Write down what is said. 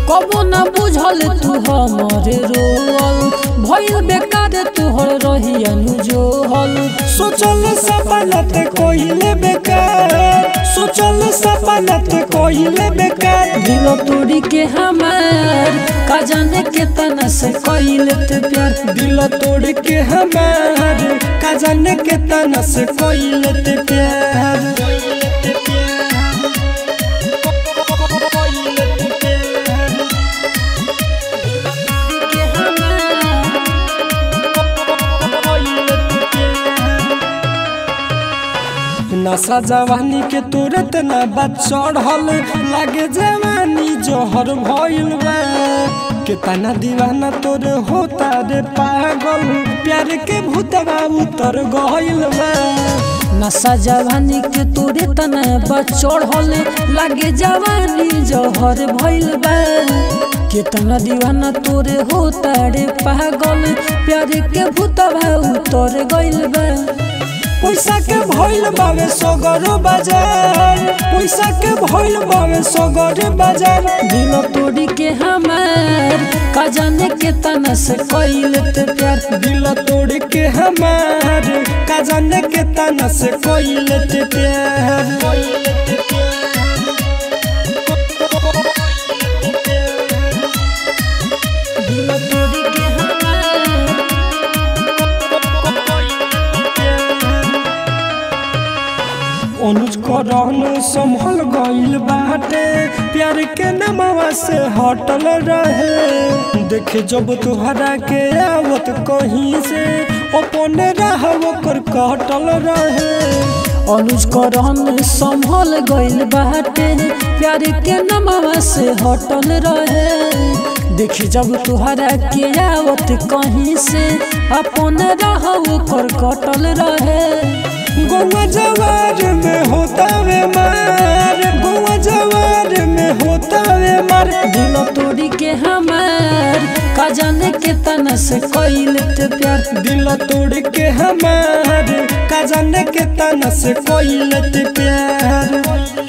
कबो न बुझल तू हमरे रोल भइल बेकार तोहर रही अनुजोहल सोचल सपना ते कोइले बेकार सोचल सपना ते कोइले बेकार दिल तोड़ी के हमार का जाने के तना से कइले ते प्यार दिल तोड़ के हमार का जाने के तना से कोइले ते प्यार के हमार नशा जवानी के तुरंत ना बात चढ़ल लागे जवानी जोहर भइल बा कितना दीवाना तोर होता रे पागल प्यार के भूतवा उतर गइल बा नशा जवानी के तोरे तना बचड़ल लागे जवानी जहर भइल बा कितना दीवाना तोरे होता रे पागल प्यार के भूतवा उतर गइल बा पैसा के भइल बावे सगरो बाजार पैसा के भइल बावे सगरो बाजार दिल तोड़ी के हमार का जाने के तना से कइले ते प्यार दिल तोड़ के हमार का जाने के तना से कोइले ते प्यार दिल तोड़ी के हमार अनुज करन संभल गइल बाटे प्यार के नमवा से हटल रहे देखे जब तुहरा के आवत कहीं से अपने राह ओकर कटल रहे अनुज करन संभल गइल बाटे प्यार के नमवा से हटल रहे देखी जब तुहरा के आवत कहीं से अपन राह ओकर कटल रहे गोवा जवार में होता वे मार गोवा जवार में होता वे मार दिल तोड़ी के हमार का जाने के तना से कइले ते प्यार दिल तोड़ के हमार का जाने के तना से कोइले ते प्यार